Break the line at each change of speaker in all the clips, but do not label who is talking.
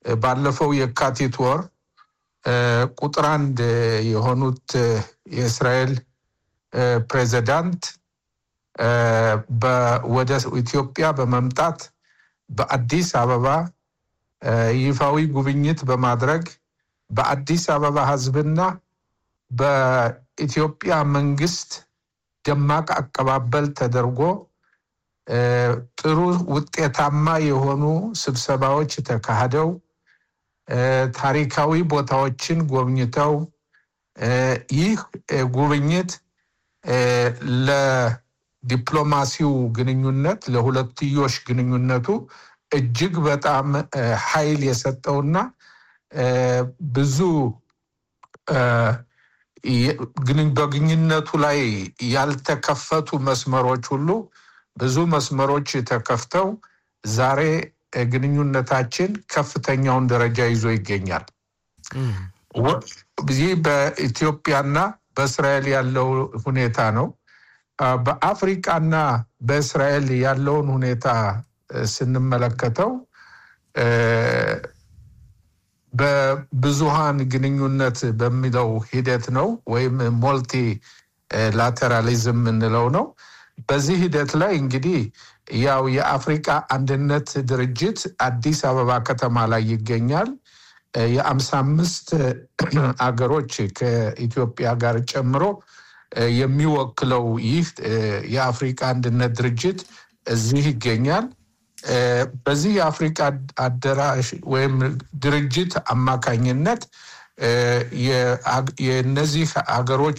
ባለፈው የካቲት ወር ቁጥር አንድ የሆኑት የእስራኤል ፕሬዚዳንት ወደ ኢትዮጵያ በመምጣት በአዲስ አበባ ይፋዊ ጉብኝት በማድረግ በአዲስ አበባ ሕዝብና በኢትዮጵያ መንግስት ደማቅ አቀባበል ተደርጎ ጥሩ ውጤታማ የሆኑ ስብሰባዎች ተካሂደው ታሪካዊ ቦታዎችን ጎብኝተው ይህ ጉብኝት ለዲፕሎማሲው ግንኙነት ለሁለትዮሽ ግንኙነቱ እጅግ በጣም ኃይል የሰጠውና ብዙ በግንኙነቱ ላይ ያልተከፈቱ መስመሮች ሁሉ ብዙ መስመሮች ተከፍተው ዛሬ ግንኙነታችን ከፍተኛውን ደረጃ ይዞ ይገኛል። ይህ በኢትዮጵያና በእስራኤል ያለው ሁኔታ ነው። በአፍሪቃና በእስራኤል ያለውን ሁኔታ ስንመለከተው በብዙሃን ግንኙነት በሚለው ሂደት ነው ወይም ሞልቲ ላተራሊዝም የምንለው ነው። በዚህ ሂደት ላይ እንግዲህ ያው የአፍሪቃ አንድነት ድርጅት አዲስ አበባ ከተማ ላይ ይገኛል። የአምሳ አምስት አገሮች ከኢትዮጵያ ጋር ጨምሮ የሚወክለው ይህ የአፍሪቃ አንድነት ድርጅት እዚህ ይገኛል። በዚህ የአፍሪቃ አደራሽ ወይም ድርጅት አማካኝነት የእነዚህ ሀገሮች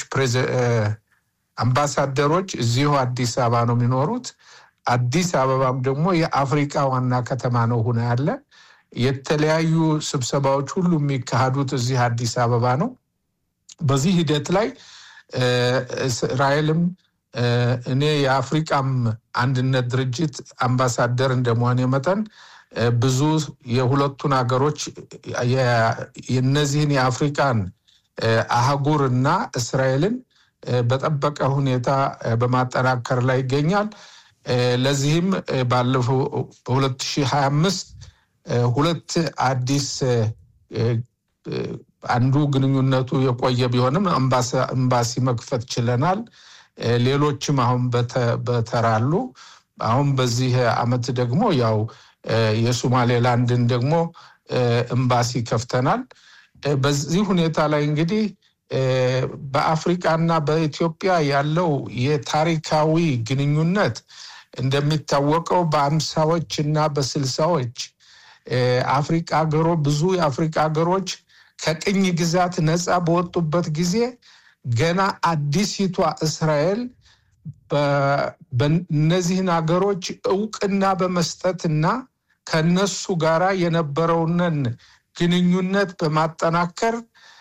አምባሳደሮች እዚሁ አዲስ አበባ ነው የሚኖሩት። አዲስ አበባም ደግሞ የአፍሪቃ ዋና ከተማ ነው ሆነ ያለ የተለያዩ ስብሰባዎች ሁሉ የሚካሄዱት እዚህ አዲስ አበባ ነው። በዚህ ሂደት ላይ እስራኤልም እኔ የአፍሪቃም አንድነት ድርጅት አምባሳደር እንደመሆኔ መጠን ብዙ የሁለቱን ሀገሮች የነዚህን የአፍሪቃን አህጉር እና እስራኤልን በጠበቀ ሁኔታ በማጠናከር ላይ ይገኛል። ለዚህም ባለፈው በ2025 ሁለት አዲስ አንዱ ግንኙነቱ የቆየ ቢሆንም ኤምባሲ መክፈት ችለናል። ሌሎችም አሁን በተራሉ አሁን በዚህ አመት ደግሞ ያው የሶማሌላንድን ደግሞ ኤምባሲ ከፍተናል። በዚህ ሁኔታ ላይ እንግዲህ በአፍሪቃና በኢትዮጵያ ያለው የታሪካዊ ግንኙነት እንደሚታወቀው በአምሳዎች እና በስልሳዎች አፍሪቃ ሀገሮ ብዙ የአፍሪቃ ሀገሮች ከቅኝ ግዛት ነፃ በወጡበት ጊዜ ገና አዲሲቷ እስራኤል በእነዚህን ሀገሮች እውቅና በመስጠትና ከነሱ ጋራ የነበረውንን ግንኙነት በማጠናከር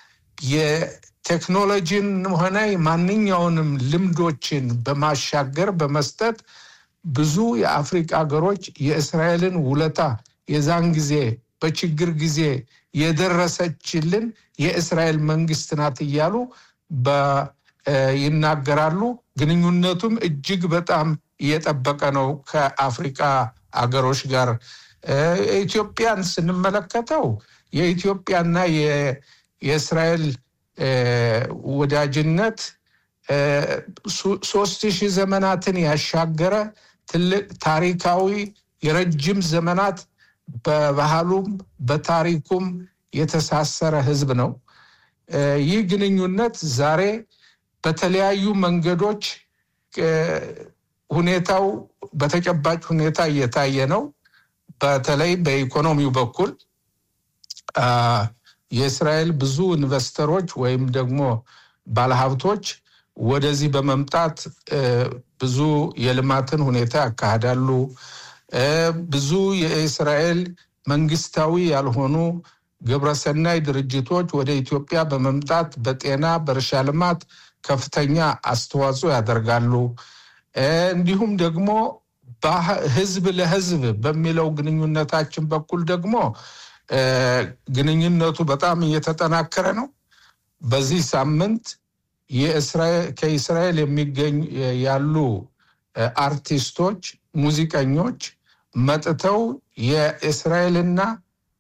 የቴክኖሎጂን ሆነ ማንኛውንም ልምዶችን በማሻገር በመስጠት ብዙ የአፍሪቃ ሀገሮች የእስራኤልን ውለታ የዛን ጊዜ በችግር ጊዜ የደረሰችልን የእስራኤል መንግስት ናት እያሉ ይናገራሉ። ግንኙነቱም እጅግ በጣም እየጠበቀ ነው ከአፍሪቃ አገሮች ጋር። ኢትዮጵያን ስንመለከተው የኢትዮጵያና የእስራኤል ወዳጅነት ሶስት ሺህ ዘመናትን ያሻገረ ትልቅ ታሪካዊ የረጅም ዘመናት በባህሉም በታሪኩም የተሳሰረ ህዝብ ነው። ይህ ግንኙነት ዛሬ በተለያዩ መንገዶች ሁኔታው በተጨባጭ ሁኔታ እየታየ ነው። በተለይ በኢኮኖሚው በኩል የእስራኤል ብዙ ኢንቨስተሮች ወይም ደግሞ ባለሀብቶች ወደዚህ በመምጣት ብዙ የልማትን ሁኔታ ያካሂዳሉ። ብዙ የእስራኤል መንግስታዊ ያልሆኑ ግብረሰናይ ድርጅቶች ወደ ኢትዮጵያ በመምጣት በጤና፣ በእርሻ ልማት ከፍተኛ አስተዋጽኦ ያደርጋሉ። እንዲሁም ደግሞ ህዝብ ለህዝብ በሚለው ግንኙነታችን በኩል ደግሞ ግንኙነቱ በጣም እየተጠናከረ ነው። በዚህ ሳምንት ከእስራኤል የሚገኙ ያሉ አርቲስቶች፣ ሙዚቀኞች መጥተው የእስራኤልና